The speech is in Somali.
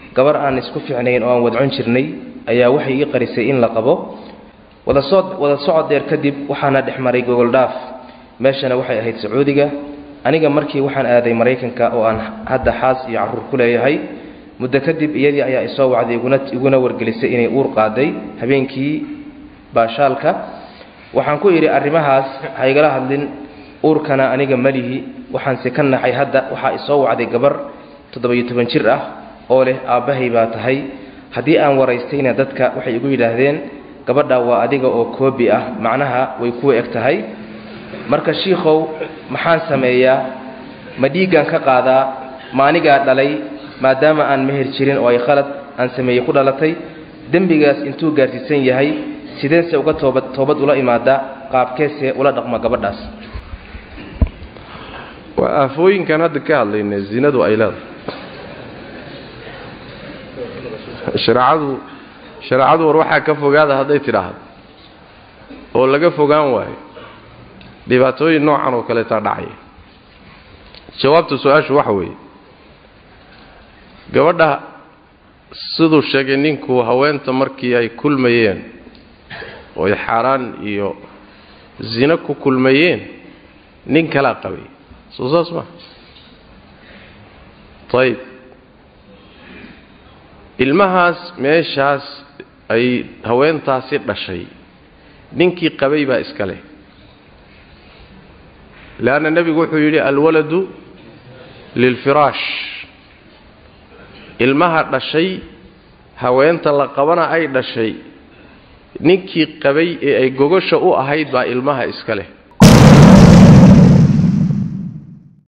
gabar aan isku fiicnayn oo aan wadcon jirnay ayaa waxay ii qarisay in la qabo wadasoo wada socod dheer kadib waxaana dhex maray gogoldhaaf meeshana waxay ahayd sacuudiga aniga markii waxaan aaday maraykanka oo aan hadda xaas iyo carruur ku leeyahay muddo kadib iyadii ayaa isoo wacday iguna iguna wargelisay inay uur qaaday habeenkii baashaalka waxaan ku idhi arrimahaas ha igala hadlin uurkana aniga malihi waxaanse ka naxay hadda waxaa isoo wacday gabar toddoba-iyo toban jir ah oo leh aabbahay baa tahay haddii aan waraystayna dadka waxay igu yidhaahdeen gabadha waa adiga oo koobi ah macnaha way kuwa eg tahay marka shiikhow maxaan sameeyaa ma dhiiggan ka qaadaa ma anigaa dhalay maadaama aan meher jirin oo ay khalad aan sameeyey ku dhalatay dembigaas intuu gaarsiisan yahay sideense uga toobad toobad ula imaada qaabkeese ula dhaqma gabadhaas waa aafooyinkan hadda ka hadlayna zinadu ay leedahay shareecadu shareecadu war waxaa ka fogaada hadday tidhaahdo oo laga fogaan waayo dhibaatooyin noocan oo kaleetaa dhacaya jawaabta su-aashu waxa weeye gabadha siduu sheegay ninku haweenta markii ay kulmayeen oo ay xaaraan iyo zino ku kulmayeen nin kalaa qabay soo saas maa ayib ilmahaas meeshaas ay haweentaasi dhashay ninkii qabay baa iska leh leanna nebigu wuxuu yidhi alwaladu lilfiraash ilmaha dhashay haweenta la qabana ay dhashay ninkii qabay ee ay gogosha u ahayd baa ilmaha iska leh